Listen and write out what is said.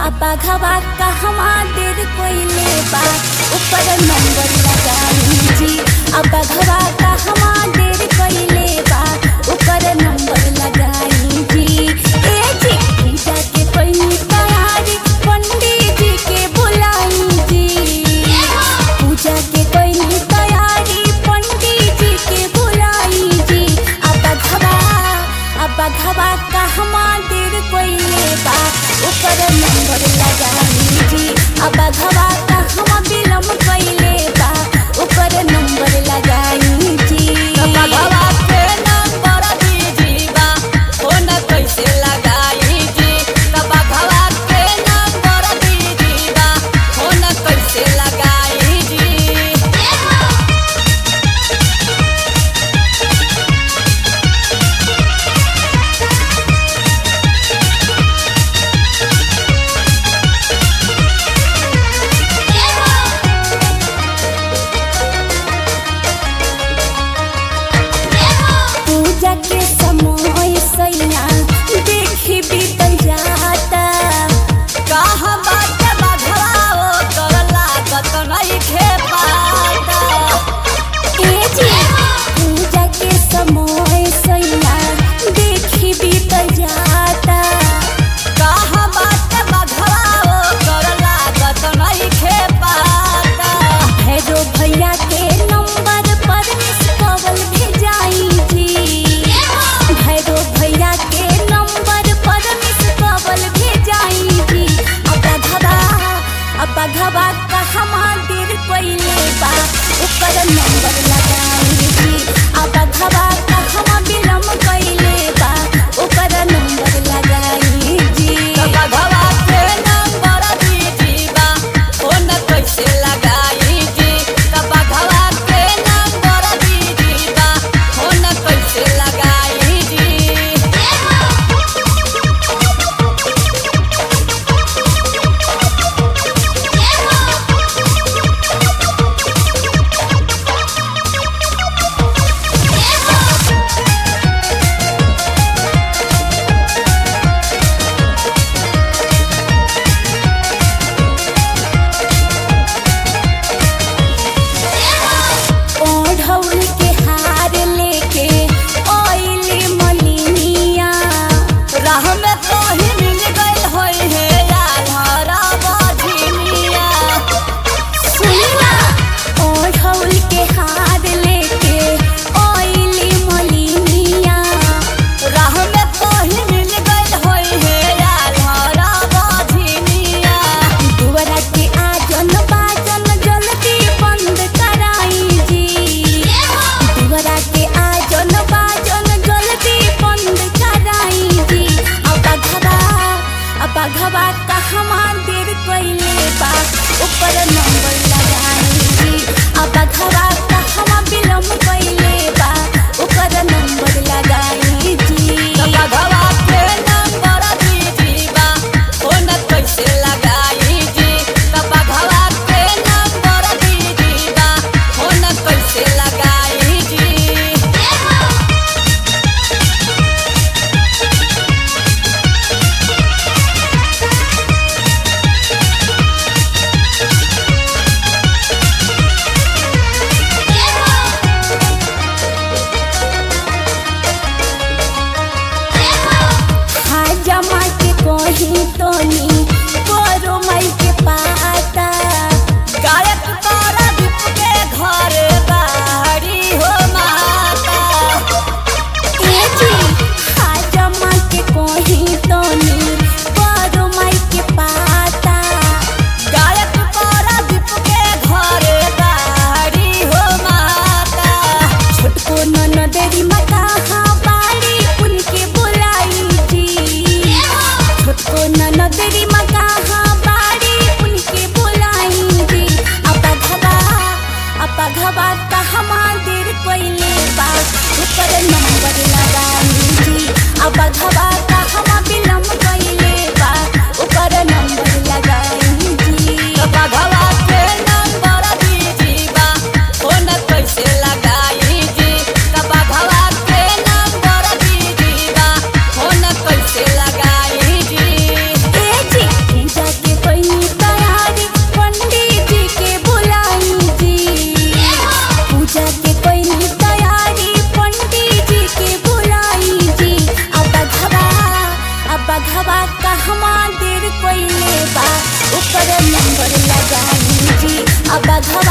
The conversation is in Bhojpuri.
बाघवा कहवा देर कोइले बा ऊपर नंबर लगाई जी अब बाघवा कहवा देर कोइले बा ऊपर नंबर लगाई जी ए जी पूजा के कोई तैयारी पंडित जी के बुलाई जी पूजा के कोई तैयारी पंडित जी के बुलाई जी अब बाघवा अब बाघवा कहवा देर कोइले बा ऊपर नंबर लगाई जी अब बाघवा कहवा विलम्ब कोइले बा ऊपर नंबर लगाई जी भगवा के नंबर दीजिबा फोन कैसे लगाई जी तब भगवा के नंबर दीजिबा फोन कैसे लगाई जी पूजा के समय सैया देखी बीतल जाता कहाँ बात भगवा ओ कर लागत नइखे पाता ए जी पूजा के समय सैया देखी बीतल जाता कहाँ बात भगवा ओ कर लागत नइखे पाता भैरो भैया के नंबर पर मिस कॉल भेजाई जी भैरो भैया के नंबर पर मिस कॉल भेजाई जी अब घबा अब घबा कहवा देर कोइले बा ऊपर नंबर लगाई जी अब घबा कहवा विलम्ब कोइले बा ऊपर नंबर लगाई जी भगवा के नंबर दीजिबा फोन कैसे लगाई जी तब भगवा के नंबर दीजिबा फोन कैसे लगाई जी ओढ़ौल के हार लेके ओइली मलिनिया राह में तो ही मिल गइल होई हे आल्हरा बधिनिया सुनिना ओढ़ौल के हार लेके ओइली मलिनिया राह में तो ही मिल गइल होई हे आल्हरा बधिनिया दुआरा के आजन बाजन जल्दी बंद कराई जी दुआरा के आजन बाजन जल्दी बंद कराई जी अब घबा अब घबा कहवा देर कोइले बा ऊपर नंबर लगाई जी अब घबा कहवा विलम्ब कोइले बा ऊपर नंबर लगाई जी भगवा के नंबर दीजिबा फोन कैसे लगाई जी तब भगवा के नंबर दीजिबा फोन कैसे लगाई जी जमा के कहीं तोनी करो मई के पाता गायक तारा दीप के घर बाड़ी हो माता ए जी जमा के कहीं तोनी करो मई के पाता गायक तारा दीप के घर बाड़ी हो माता छोटको ननदेरी माता हाँ बाड़ी उनके बुलाई जी छोटको ननदेरी माता हाँ बाड़ी उनके बुलाई जी अपा घबा अपा घबा कहवा देर कोइले बा ऊपर नंबर लगाई जी अपा घबा कहवा विलम्ब कोइले बा ऊपर नंबर लगाई जी भगवा के नंबर दीजिबा फोन कैसे लगाई जी तब भगवा के नंबर दीजिबा फोन कैसे लगाई जी ए जी पूजा अब बघवा